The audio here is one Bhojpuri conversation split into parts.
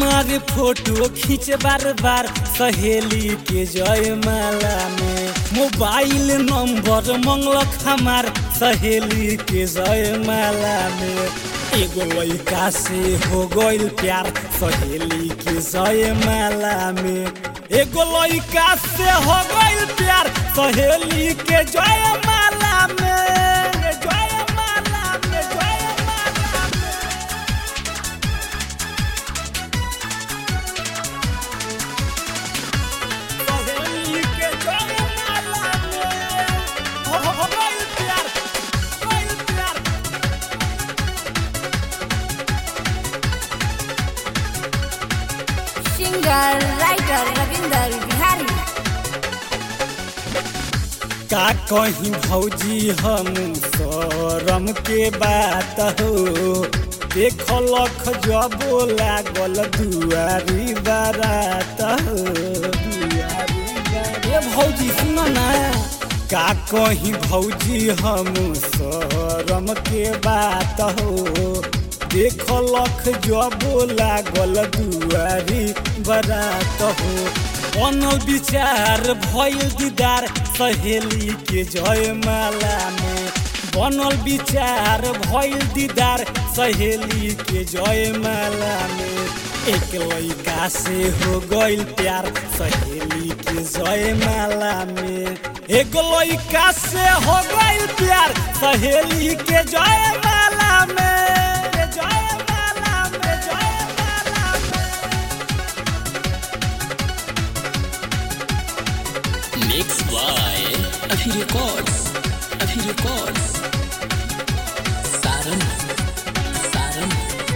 अरे फोटो खींच बार बार सहेली के जय माला में मोबाइल नंबर मंगलक हमार सहेली के जय माला में एगो लड़का से हो गइल प्यार सहेली के जय माला में एगो लड़का से हो गइल प्यार सहेली के जय माला में जय माला में जय माला में सहेली के जय माला में हो हो गइल प्यार गइल प्यार सिंगर राइटर रविंदर बिहारी का कहीं भौजी हम शरम के बात हो देखलख जबो लागल दुआरी बारात हो दुआरी बारात ए भौजी सुन ना का कहीं भौजी हम शरम के बात हो देखलख जबो लागल दुआरी बारात हो बनल विचार भइल दीदार सहेली के जय माला में बनल विचार भइल दीदार सहेली के जय माला में एक लड़का से हो गइल प्यार सहेली के जय माला में एक लड़का से हो गइल प्यार सहेली के जय माला में जय माला में जय माला में Mixed by Afi Records. Afi Records. Saran. Saran.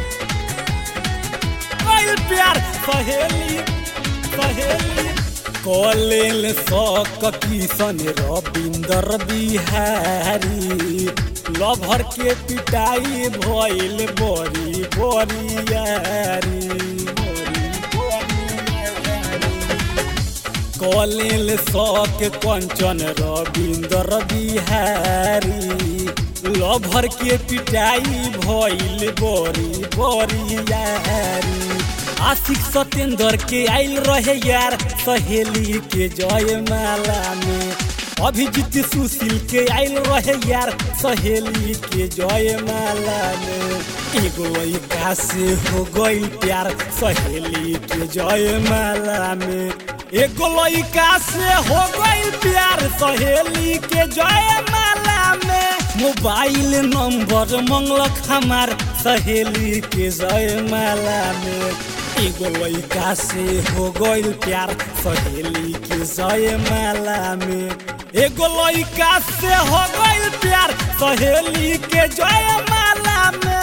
गइल प्यार सहेली सहेली कॉलेल सक किशन रविंदर बिहारी लभर के पिटाई भइल बड़ी बरियारी बड़ी बरियारी कॉलेल सक कंचन रविंदर बिहारी लभर के पिटाई भइल बड़ी बरियारी आशिक सत्येंद्र के आइल रहे यार सहेली के जय माला में अभिजीत सुशील के आइल रहे यार सहेली के जय माला में एगो लड़का से हो गइल प्यार सहेली के जय माला में एगो लड़का से हो गइल प्यार सहेली के जय माला में मोबाइल नंबर मंगलक हमार सहेली के जय माला में एगो लड़का से हो गइल प्यार सहेली के जय माला में एगो लड़का से हो गइल प्यार सहेली के जय माला में